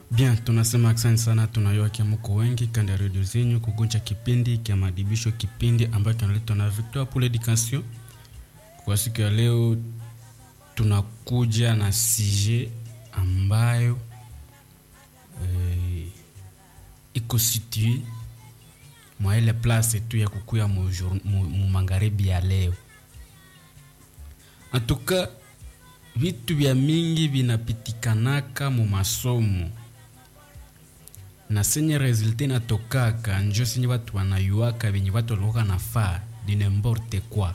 Bien, tunasema asante sana, tunayua kia mko wengi kanda ya redio zenyu kugunja kipindi kia madibisho, kipindi ambayo kinaletwa na Victoire pour l'Education. Kwa siku ya leo tunakuja na sije ambayo eh, iko situe mwa ile place tu ya kukuya mu, jour- mu, mu magharibi ya leo. Antuka vitu vya mingi vinapitikanaka mu masomo na senye resulte natokaka njo senye watu wanayuaka venye watu walikuwa nafaa di n'importe quoi.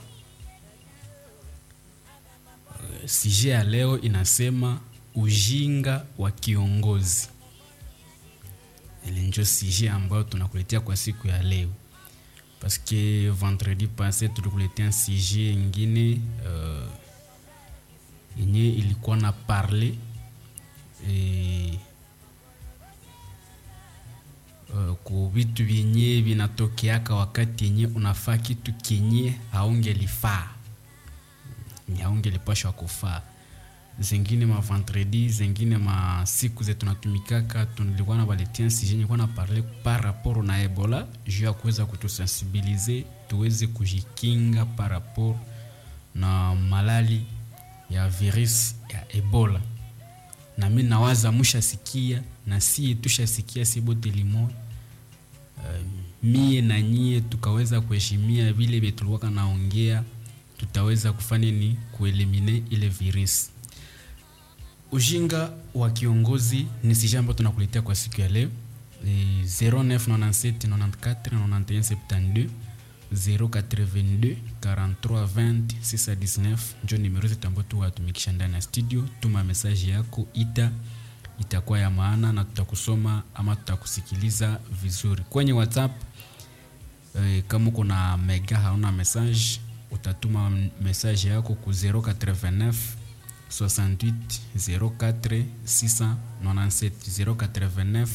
Uh, Sije ya leo inasema ujinga wa kiongozi. Ile njo sije ambayo tunakuletea kwa siku ya leo parce que vendredi passé tulikuletea sije ingine uh, yenye ilikuwa na parle eh, uh, ku vitu vyenye vinatokeaka wakati yenye unafaa kitu kenye haungelifaa Ni haungelipashwa kufaa zengine ma vendredi zengine ma siku ze tunatumikaka tulikuwa na baletia sije yenye kuwa na parle par rapport na ebola juu ya kuweza kutusensibilize tuweze kujikinga par rapport na malali ya virus ya ebola na mi nawaza mushasikia na sie tushasikia si bote limoya uh, mie na nyie tukaweza kuheshimia vile vye tulikuwa naongea tutaweza kufanya ni kuelimine ile virus ujinga wa kiongozi ni sija ambayo tunakuletea kwa siku ya leo Eh, 0997 94 91 72 082 43 20 619 njo nimero zetu ambayo tuwatumikisha ndani ya studio tuma mesaji yako ita itakuwa ya maana na tutakusoma ama tutakusikiliza vizuri kwenye whatsapp eh, kama uko na mega hauna message utatuma message yako ku 089 68 04 697 089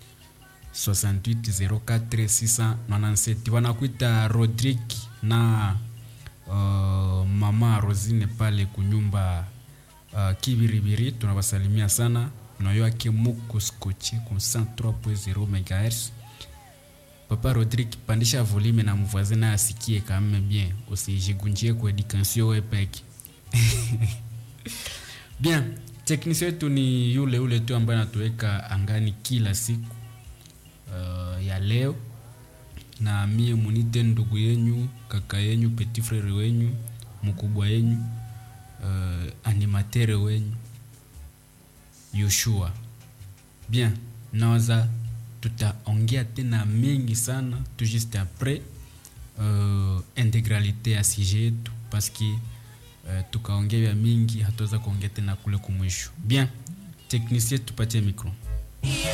6804697 wanakuita rodrik na uh, mama rosine pale kunyumba uh, kibiribiri tunawasalimia sana nayoake muko skochi ku 103.0 megahertz papa rodrik pandisha volume na mvoisin naye asikie kame bien usijigunjie kwa education we peke bien teknisio yetu ni yule ule tu ambaye anatuweka angani kila siku uh, ya leo na mie munite ndugu yenyu kaka yenyu petit frere wenyu mkubwa yenyu uh, animatere wenyu yoshua bien nawaza tutaongea tena mengi sana tu juste après uh, integralité ya sije yetu paske uh, tukaongea vya mingi hatuweza kuongea tena kule kumwisho bien teknisie tupatie micro